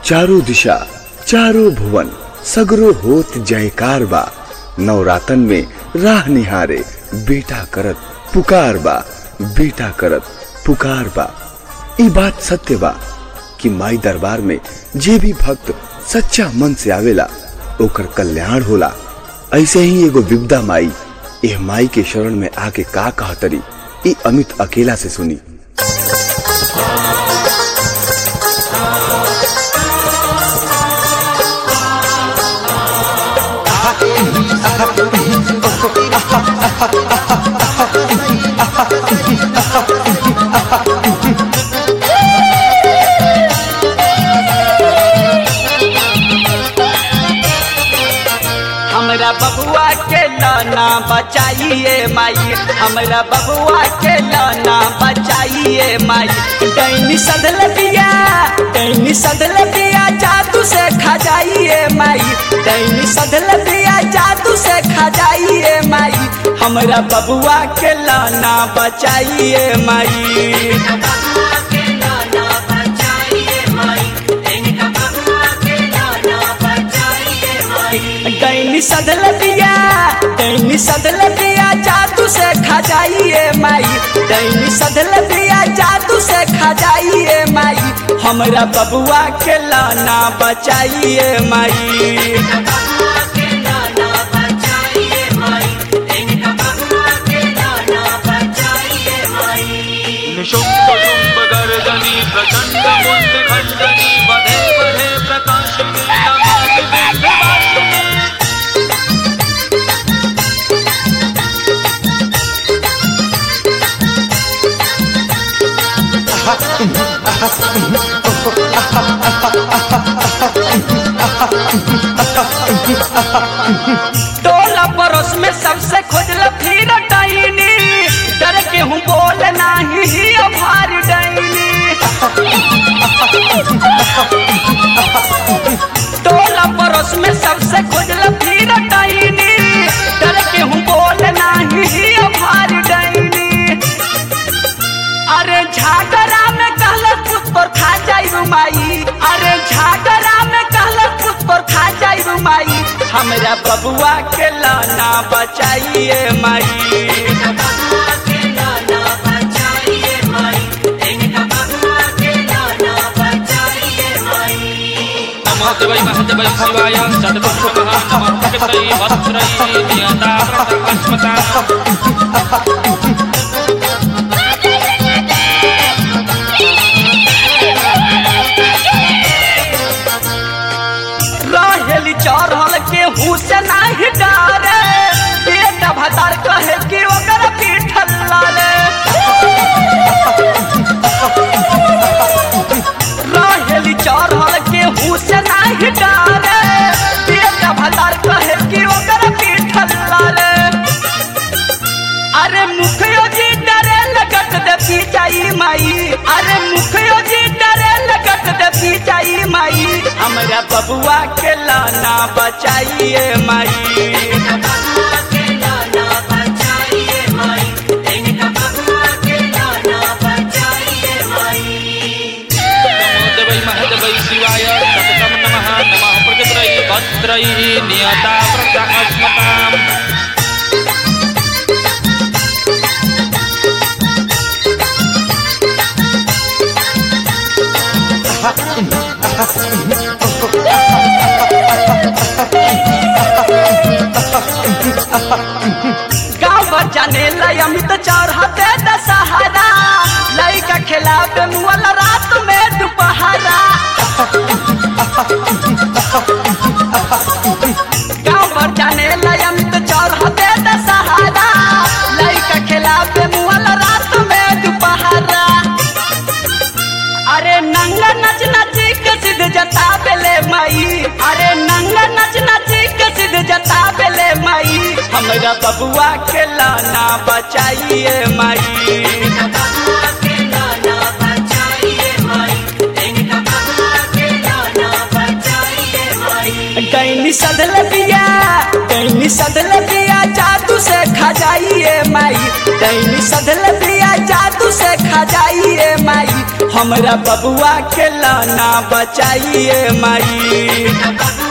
चारों दिशा चारों भुवन सगरो होत जयकार बा नवरातन में राह निहारे बेटा करत पुकार बा बेटा करत पुकार बा ई बात सत्य बा कि माई दरबार में जे भी भक्त सच्चा मन से आवेला ओकर कल्याण होला ऐसे ही एगो विपदा माई एह माई के शरण में आके का कहतरी ई अमित अकेला से सुनी हमरा बबुआ के लाना बचाइए माई हमरा बबुआ के लाना बचाइए माई डैनी सदल दिया डैनी सदल दिया जादू से खा जाइए माई डैनी सदल दिया जादू से खा जाइए माई हमरा बबुआ के लाना बचाइए माई डैनी सदल दिया डैनी सदल दिया जादू से खा जाइए माई डैनी सदल दिया जादू से खा जाइए माई हमरा बबुआ के लाना बचाइए माई निशुम्भशुम्भगर्जनि प्रचण्डमुण्डखण्डनि वधे वधे प्रकाशिनि नमामि विन्ध्यवासिनि टोला पड़ोस में सबसे खोजल फिर डैनी डर के हूँ बोल नाही ही भार डैनी टोला पड़ोस में सबसे खोजल फिर डैनी डर के हूँ बोल नाही ही भार डैनी अरे झागरा में कहल खुद पर खा जाई माई अरे झागरा में कहल खुद पर खा जाई माई हमरा बबुआ के लाना बचाइए माई नमः देवै महदेवै शिवाय सद्गुरुभ्यः नमः प्रकृतै वस्त्रै नियता प्रकाशमता रहेली चढ़ल के हुस नाही डारे बेटा भतार कहे कि ओकर पीठ लाले रहेली चढ़ल के हुस नाही डारे बेटा भतार कहे कि ओकर पीठ लाले अरे मुखियो जी डरे लगत देती जाई माई अरे मुखियो जी डरे लगत देती जाई माई हमरा बबुआ के लाना बचाइए माई नमो देवै महदेवै शिवाय सततं नमः नमः प्रकृतै वस्त्रै नियता प्रकाशमताम् गाँव भर जाने लाई अमित चढ़ते दशहरा लइका खिलावे मुअल रात में दोपहरा गाँव भर जाने लाई अमित चढ़ते दशहरा लइका खिलावे मुअल रात में दोपहरा अरे नंगा नच नची के सिद्ध जता बेले माई अरे नंगा नच नची के सिद्ध जता बेले माई हमरा बबुआ के लाना बचाइए माई डैनी सदल दिया डैनी सदल दिया जादू से खा जाइए माई डैनी सदल दिया जादू से खा जाइए माई हमरा बबुआ के लाना बचाइए माई